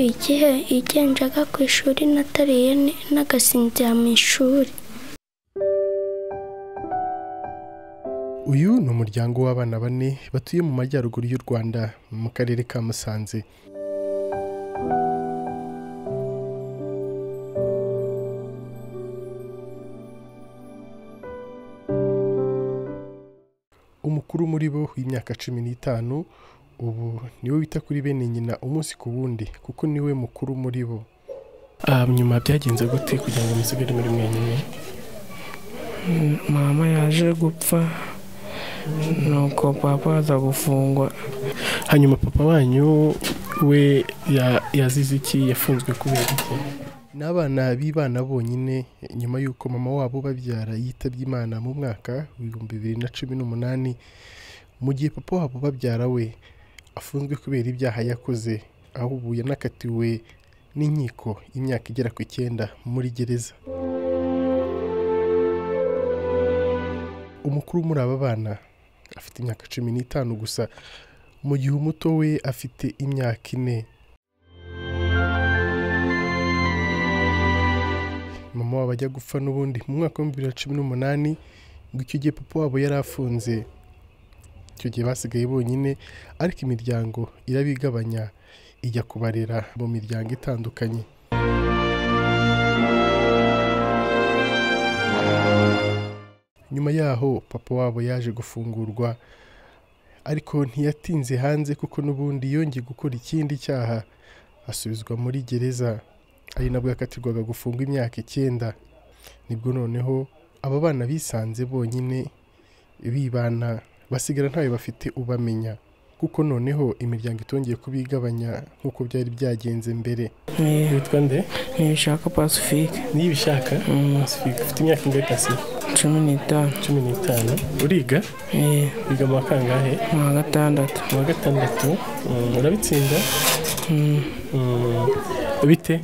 igihe igendaga ku ishuri natariye nagasinzira mu ishuri uyu ni umuryango w'abana bane batuye mu majyaruguru y'u rwanda mu karere ka musanze umukuru muri bo w'imyaka cumi n'itanu ubu niwe wita kuri bene nyina umunsi ku wundi kuko niwe mukuru muri bo nyuma byagenze gute kugira ngo musigare muri mwenyine mama yaje gupfa nuko papa aza gufungwa hanyuma papa wanyu we yazize iki yafunzwe kubera iki ni abana b'ibana bonyine nyuma y'uko mama wabo babyara yitabye imana mu mwaka w'ibihumbi bibiri na cumi n'umunani mu gihe papa wabo babyara we afunzwe kubera ibyaha yakoze aho ubu yanakatiwe n'inkiko imyaka igera ku icyenda muri gereza umukuru muri aba bana afite imyaka cumi n'itanu gusa mu gihe umuto we afite imyaka ine mama wabo ajya gupfa n'ubundi mu mwaka w'ibihumbi bibiri na cumi n'umunani ngo icyo gihe papa wabo yari afunze icyo gihe basigaye bonyine ariko imiryango irabigabanya ijya kubarera mu miryango itandukanye nyuma yaho papa wabo yaje gufungurwa ariko ntiyatinze hanze kuko n'ubundi yongeye gukora ikindi cyaha asubizwa muri gereza ari nabwo yakatirwaga gufungwa imyaka icyenda nibwo noneho aba bana bisanze bonyine bibana basigara ntayo bafite ubamenya kuko noneho imiryango itongeye kubigabanya nk'uko byari byagenze mbere witwa nde ntibishaka pasifike niba ubishaka ufite imyaka ingahe kasi cumi n'itanu cumi n'itanu uriga Eh, wiga mu wa kangahe mu wa gatandatu mu wa gatandatu Mm, urabitsinda Mm, Mm, bite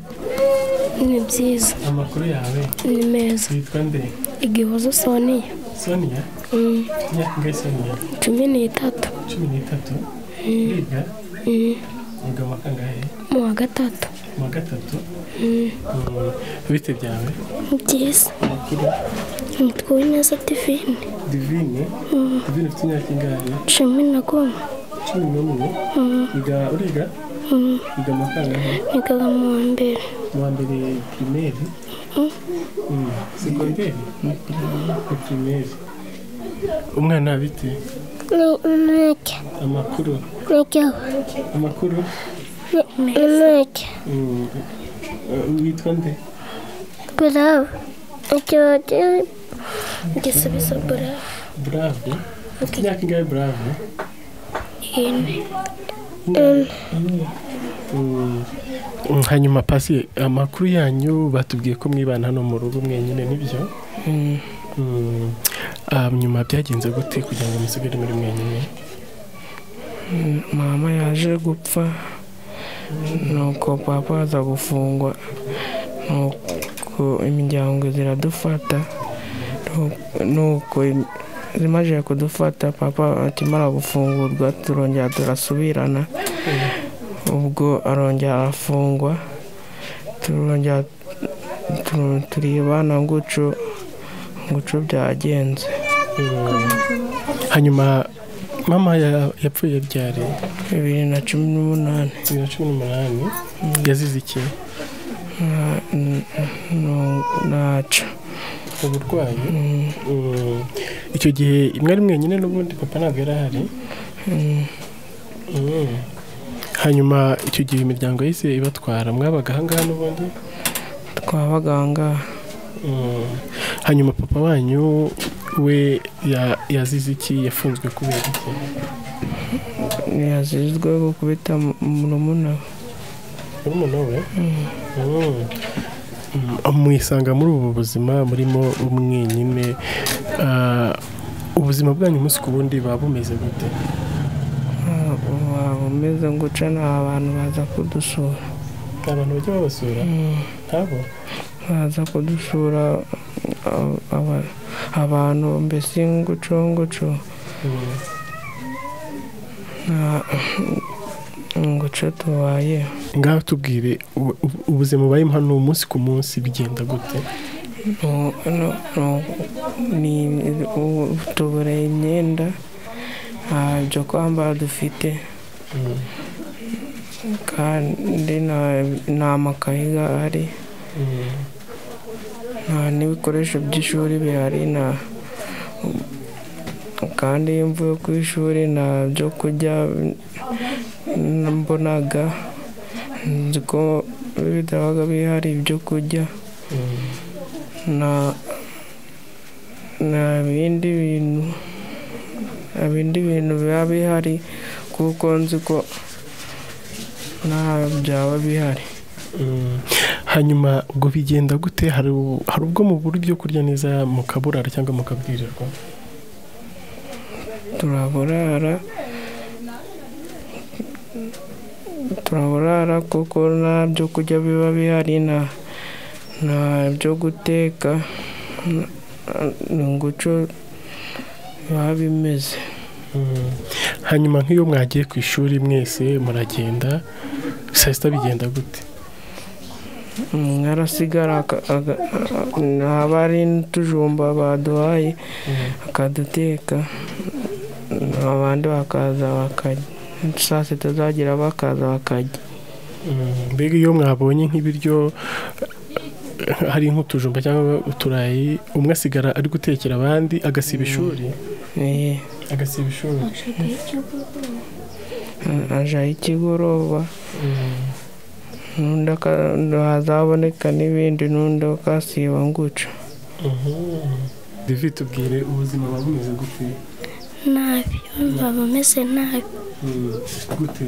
ni byiza amakuru yawe ni meza witwa nde igihozo usoneye sonia Mm, imyaka ingahe sonia cumi n'itatu cumi n'itatu Mm, uriga mm, wiga mu wa kangahe mu wa gatatu mu wa gatatu Mm, Mm, bite byawe ni byiza amakuru nitwawe neza divine divine divine ufite imyaka ingahe cumi na goma cumi n'umwe Mm, wiga uriga mm, wiga mu wa kangahe nigaga mu wa mbere mu wa mbere pirimeri Mm. Mm, segonderi ni pirimeri umwana bite Mike, amakuru Mike, amakuru Mike, mm, eh, witwa nde Bravo. Ikibazo igisubizo Bravo. burave ufite imyaka ingahe burave Ine. hanyuma pasi amakuru yanyu batubwiye ko mwibana hano mu rugo mwenyine nibyo mm, Mm, ah, nyuma byagenze gute kugira ngo musigare muri mwenyine mm, mama yaje gupfa nuko papa aza gufungwa nuko imiryango ziradufata Nu- nuko im- zimajije kudufata papa akimara gufungurwa turongera turasubirana ubwo arongera arafungwa turongera tu- turebana nguco nguco byagenze Mm, hanyuma mama ya- yapfuye byari bibiri na cumi n'umunani bibiri na cumi n'umunani yazize iki Na- n- n- naca uburwayi Mm, Mm, icyo gihe mwari mwenyine n'ubundi papa ntabwo yari ahari mm. Mm. hanyuma icyo gihe imiryango yahise ibatwara mwabaga ahangaha n'ubundi twabaga ahangaha Mm. hanyuma papa wanyu we ya- yazize iki yafunzwe kubera iki yazizwe gukubita murumuna we. murumuna we Mm. Mm, mwisanga muri ubu buzima murimo mwenyine Ah, ubuzima bwanyu umunsi ku wundi buba bumeze gute Ah, waba umeze nguca nta bantu baza kudusura nta bantu bajya babasura Mm, ntabo baza kudusura ah, aba- abantu mbese nguco nguco Mm. nta- ngo uce tubaye ngaho tubwire ubu- ubu- ubuzima ubayemo hano umunsi ku munsi bigenda gute Nu- nu- nu- ni- u- tubura imyenda nta byo kwambara dufite kandi nta- nta makayi ahari nta n'ibikoresho by'ishuri bihari nta kandi iyo mvuye ku ishuri nta byo kurya n- mbonaga nzi ko bitabaga bihari ibyo kurya nta nta bindi bintu nta bindi bintu biba bihari kuko nzi ko nta byaba bihari hanyuma ubwo bigenda gute hari u- hari ubwo mubura ibyo kurya neza mukaburara cyangwa mukabwirirwa turaburara turaburara kuko nta byo kurya biba bihari nta nta byo guteka ni nguco biba bimeze hanyuma nk'iyo mwagiye ku ishuri mwese muragenda saa sita bigenda gute Mm, arasigara aka- aga- a- haba hari n'utujumba baduhaye akaduteka abandi bakaza bakarya saa sita zagira bakaza bakarya Mm, mbega iyo mwabonye nk'ibiryo eh, hari nk'utujumba cyangwa uturayi umwe asigara ari gutekera abandi agasiba ishuri Eh, agasiba ishuri ajaho ikigoroba n'undi aka- hazaboneka n'ibindi n'undi akasiba nguca David tubwire ubuzima buba bumeze gute nabi baba bameze nabi Mm, gute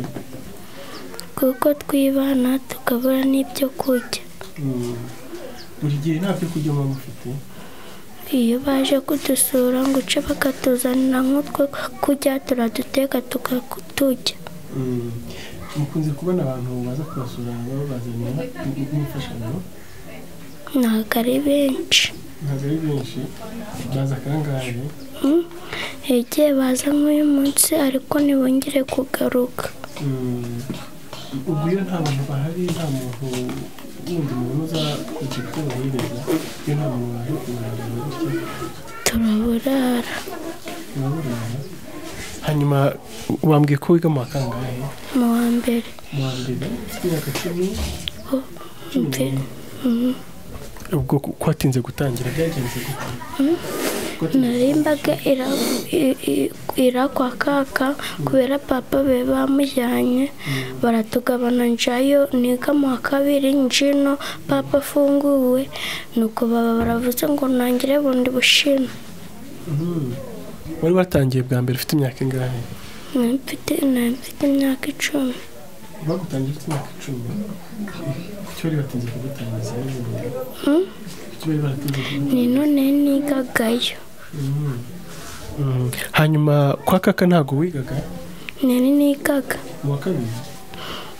kuko twibana tukabura n'ibyo kurya Mm, buri gihe nta byo kurya muba mufite iyo baje kudusura ngo uce bakatuzanira nk'utwo kurya turaduteka tukaturya Mm, mukunze kubona abantu baza kubasura babazanira imfashanyo ntabwo ari benshi ntabwo ari benshi baza kangahe Mm. igihe baza nk'uyu munsi ariko ntibongere kugaruka Mm, ubwo iyo nta bantu bahari nta muntu wundi muntu uza kugira icyo bahereza iyo nta muntu waje kugaragara gutya turaburara uraburana hanyuma wambwiye ko wiga mu wa kangahe mu wa mbere mu wa mbere ufite imyaka cumi Oh, cumi mve- n'umwe. Mhm. ubwo ku- kwatinze gutangira byagenze gute nari imbaga ira- i- i- irakwa kaka kubera papa be bamujyanye baratugabana njayo niga mu wa kabiri njino papa afunguwe nuko baba baravuze ngo ntangire bundi bushime Mhm. wari watangiye bwa mbere ufite imyaka ingahe Nari mfite nari mfite imyaka icumi bagutangiye ufite imyaka icumi icyo bari batinze kugutangiza ni ibintu Mm. icyo bari baratinze kugutangiza ni none nigagayo hanyuma kwa kaka ntabwo wigaga nari nigaga mu wa kabiri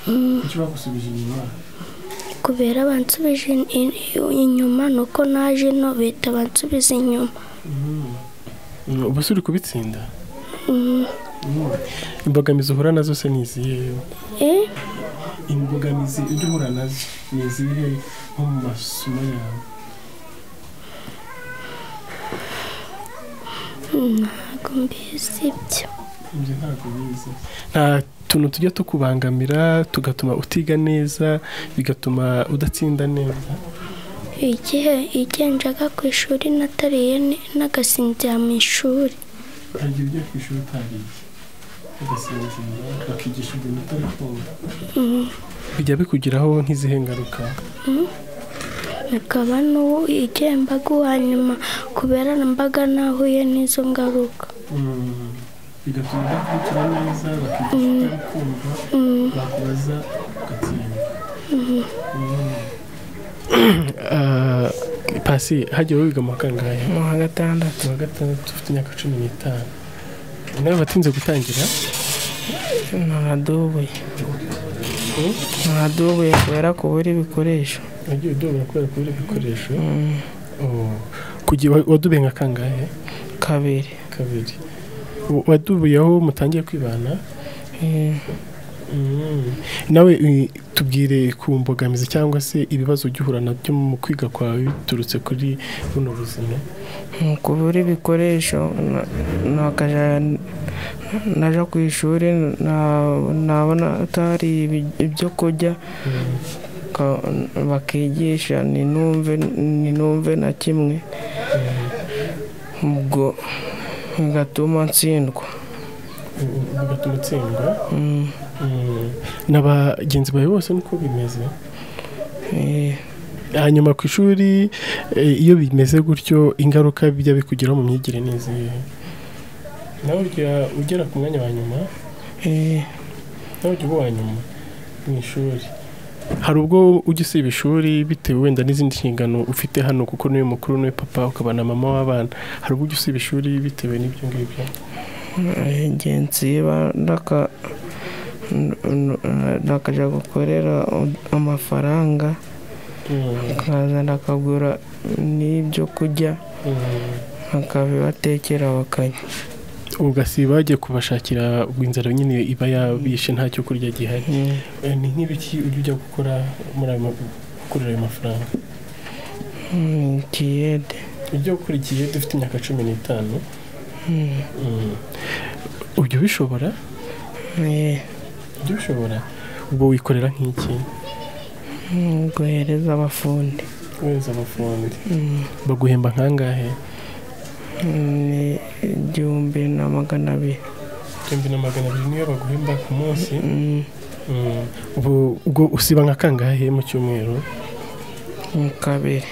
Mm. kuki bagusubije inyuma kubera bansubije in- in- inyuma nuko naje no bita bansubiza inyuma Mm, ubu se uri kubitsinda Mm. Mm. imbogamizi uhura nazo se ni izihe eh imbogamizi ujya uhura nazo ni izihe nko mu masomo yawe ntabwo mbizi ibyo ibyo ntabwo bizi nta tuntu tujya tukubangamira tugatuma utiga neza bigatuma udatsinda neza igihe igihe njaga ku ishuri natariye ni- nagasinzira mu ishuri hari igihe ujya ku ishuri utagiye ugasinzira bakigisha ibintu utari kumva Mm. bijya bikugiraho nk'izihe ngaruka akaba n'ubu igihe mbaga uwa nyuma kubera mbaga nahuye n'izo ngaruka Mm. bigatuma udakurikira neza bakigisha utari kumva Mm. bakubaza ugatsinda pasi hagiye wiga mu wa kangahe mu wa gatandatu mu wa gatandatu ufite imyaka cumi n'itanu nawe watinze gutangira naradubuye Mm. naradubuye kubera kubura ibikoresho wagiye udubura kubera kubura ibikoresho Mm, Oh. kugira wa- wadubuye nka kangahe kabiri kabiri W- wadubuye aho mutangiye kwibana Eh, nawe eh, tubwire ku mbogamizi cyangwa se ibibazo ujya uhura nabyo mu kwiga kwawe biturutse kuri buno buzima Mu kubura ibikoresho na- nakajya naja ku ishuri na- nabona atari ibi- ibyo kurya ka- bakigisha ninumve ninumve na kimwe ubwo bigatuma ntsindwa Mm, bigatuma utsindwa Mm, Mm, na bagenzi bawe bose niko bimeze eh, hanyuma ku ishuri eh, iyo bimeze gutyo ingaruka bijya bikugeraho mu myigire ni izihe nawe ujya ugera ku mwanya wa nyuma eh, nawe ujya uba uwa nyuma mu ishuri hari ubwo ujya usiba ishuri bitewe wenda n'izindi nshingano ufite hano kuko niwe mukuru niwe papa ukaba na mama w'abana hari ubwo ujya usiba ishuri bitewe n'ibyo ngibyo eh, igihe nsiba ndaka- n- n- ndakajya gukorera u- amafaranga Mm, nkaza ndakagura n'ibyo kurya mm. nakabibatekera bakajya ugasiba bagiye kubashakira ubwo inzara nyine iba yabishe nta cyo kurya gihari Mm, Eh, ni nk'ibiki ujya ujya gukora muri ayo ma- gukorera ayo mafaranga mm, kiyede ujya gukora igihe dufite imyaka cumi n'itanu Mm, Mm. ujya ubishobora eh, ujya ubishobora ubwo wikorera nk'iki mm, guhereza abafundi weza abafundi Mm, baguhemba nkangahe ni igihumbi na magana abiri igihumbi na magana abiri niyo baguhemba ku munsi Mm, Mm. Ubu- ubwo usiba nka kangahe mu cyumweru mu kabiri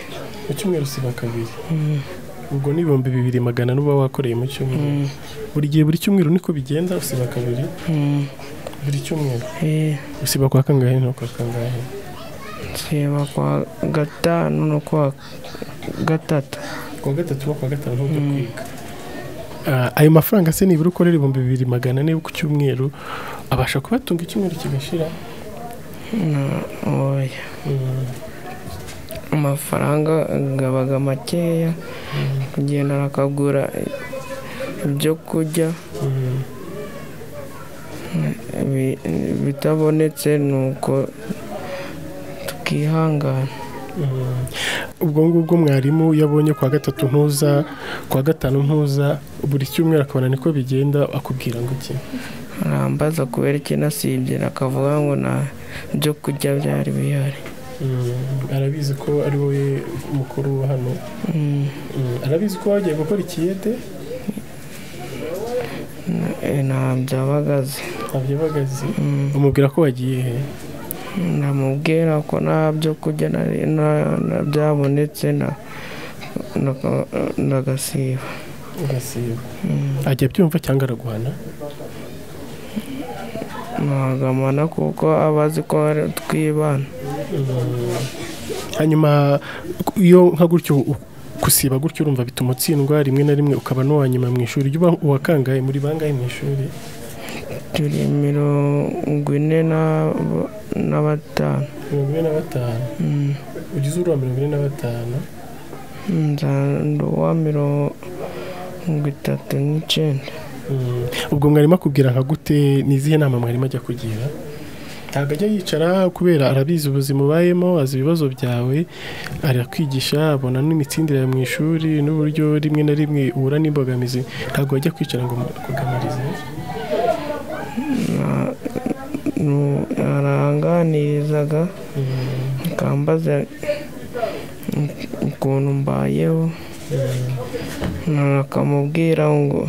mu cyumweru usiba kabiri Mm, ubwo ni ibihumbi bibiri magana n'uba wakoreye mu cyumweru mm, buri gihe buri cyumweru niko bigenda usiba kabiri mm, buri cyumweru eh, usiba kwa kangahe no kwa kangahe nsiba kwa gatanu no kwa gatatu kuwa gatatu no kuwa gatanu ntujya Mm. kwiga Ah, ayo mafaranga se nibura ukorera ibihumbi bibiri magana ane ku cyumweru abasha kubatunga icyumweru kigashira na oya Mm. amafaranga gabaga makeya kugenda nakagura ibyo kurya Mm. Ibi- bitabonetse ni uko tukihangana Mm. ubwo ngubwo mwarimu iyo abonye kuwa gatatu ntuza kuwa gatanu ntuza buri cyumweru akabona niko bigenda akubwira ngo iki arambaza kubera iki nasibye akavuga ngo nta byo kurya byari bihari Mm. arabizi ko ari wowe mukuru wa hano Mm, Mm. arabizi ko wagiye gukora ikiyede eh, ntabyo aba azi ntabyo bagazi Mm, umubwira ko wagiye he ndamubwira ko nta byo kurya nari- na- na- byabonetse na- ndaka- ndagasiba ugasiba ajya abyumva cyangwa araguhana ntagamana kuko aba azi ko ari twibana hanyuma ku- iyo nka gutyo u- gusiba gutyo urumva bituma utsindwa rimwe na rimwe ukaba n'uwa nyuma mu ishuri ujya uba uwakangaye muri bangahe mu ishuri turi mirongo ine na- na batanu mirongo ine na batanu Mm. ugize uruwa mirongo ine na batanu nzandu wa mirongo itatu n'icyenda Mm. ubwo mwarimu akubwira nka gute ni izihe nama mwarimu ajya kugira ntabwo ajya yicara kubera arabizi ubuzima ubayemo azi ibibazo byawe arakwigisha abona n'imitsindire yawe mu ishuri n'uburyo rimwe na rimwe uhura n'imbogamizi ntabwo ajya kwicara ngo mukugamirize Na- nu- aranganirizaga akambaza ukuntu mbayeho na- akamubwira ngo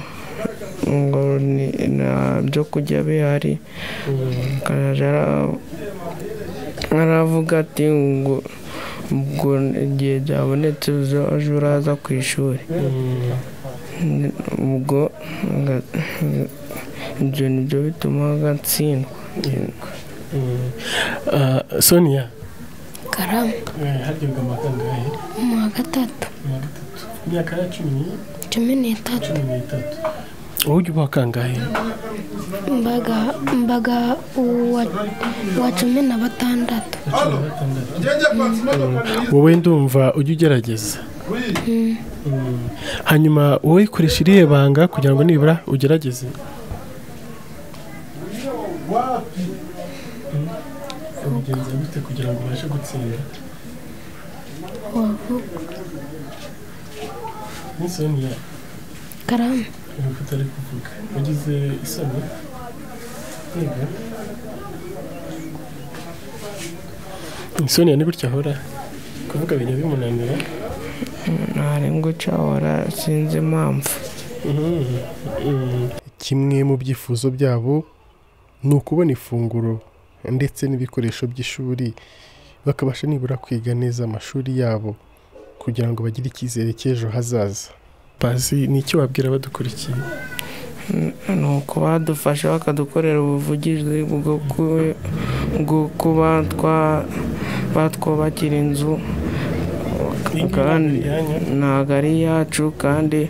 ngo ni- nta byo kurya bihari akajya ara- aravuga ati ngo ubwo igihe byabonetse uzaje uraza ku ishuri ubwo nga- ibyo ni byo bituma gatsindwa sonia karamu haryoga amakangahe mu wa gatatu mirongo itatu imyaka ya cumi cumi n'itatu cumi n'itatu wowe ujya uba kangahe mbaga mbaga uwa uwa cumi na batandatu cumi na batandatu Njyewe kwatsa wowe ndumva ujya ugerageza Mm. hanyuma wowe koresha iriya banga kugira ngo nibura ugerageze wabigenza bite kugira ngo ubashe gutsinda wavuga n'isoni karamu nkuko utari kuvuga wagize isoni yego isoni ni gutya ahora kuvuga ibintu bimunanira nta n'ingo cyahora sinzi impamvu kimwe mu byifuzo byabo ni ukubona ifunguro ndetse n'ibikoresho by'ishuri bakabasha nibura kwiga neza amashuri yabo kugira ngo bagire icyizere cy'ejo hazaza bazi ni icyo wabwira badukurikiye ni uko badufasha bakadukorera ubuvugizi bwo ku- bwo kuba twa- batwubakira inzu kandi ntabwo ari iyacu kandi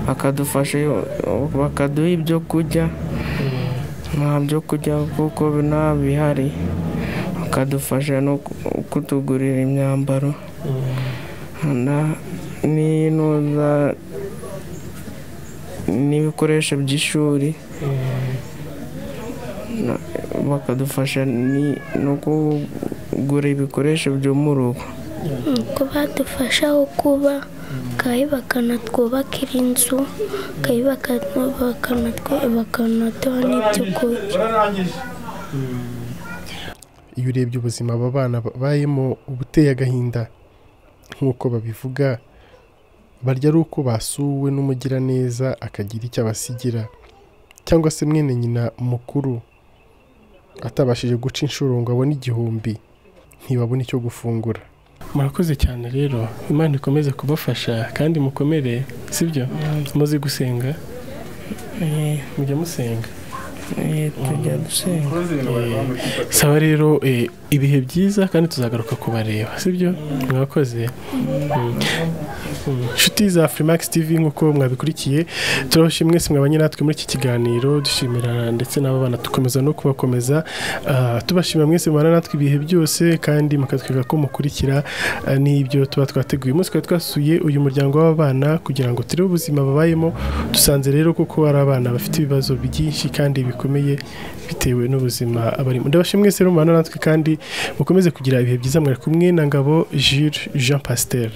bakadufasha bakaduha ibyo kurya nta byo kurya kuko nta bihari bakadufasha no kutugurira imyambaro na- n'intuza n'ibikoresho by'ishuri na- bakadufasha ni- no kugura ibikoresho byo mu rugo uko badufasha aho kuba bakayubaka twubakira inzu bakayubaka bakanaduha n'ibyo kurya iyo urebye ubuzima aba bana babayemo uba uteye agahinda nk'uko babivuga barya ari uko basuwe n'umugiraneza akagira icyo abasigira cyangwa se mwene nyina mukuru atabashije guca inshuro ngo abone igihumbi ntibabone icyo gufungura murakoze cyane rero imana ikomeze kubafasha kandi mukomere sibyo muzi gusenga Eh, mujya musenga eh, tujya dusenga saba rero eh, ibihe byiza kandi tuzagaruka kubareba sibyo mwakoze Mm. Mm. inshuti za freemax tv nk'uko mwabikurikiye turabashimye mwese mwabanye natwe muri iki kiganiro dushimira ndetse n'aba bana dukomeza no kubakomeza Ah, tubashimira mwese mubana natwe ibihe byose kandi mukatwiga ko mukurikira ah, n'ibyo tuba twateguye umunsi twari twasuye uyu muryango w'abana kugira ngo turebe ubuzima babayemo dusanze rero kuko hari abana bafite ibibazo byinshi kandi bikomeye bitewe n'ubuzima abarimo ndabashimye mwese rero mubana natwe kandi mukomeze kugira ibihe byiza mwari kumwe na ngabo Jules Jean Pasteur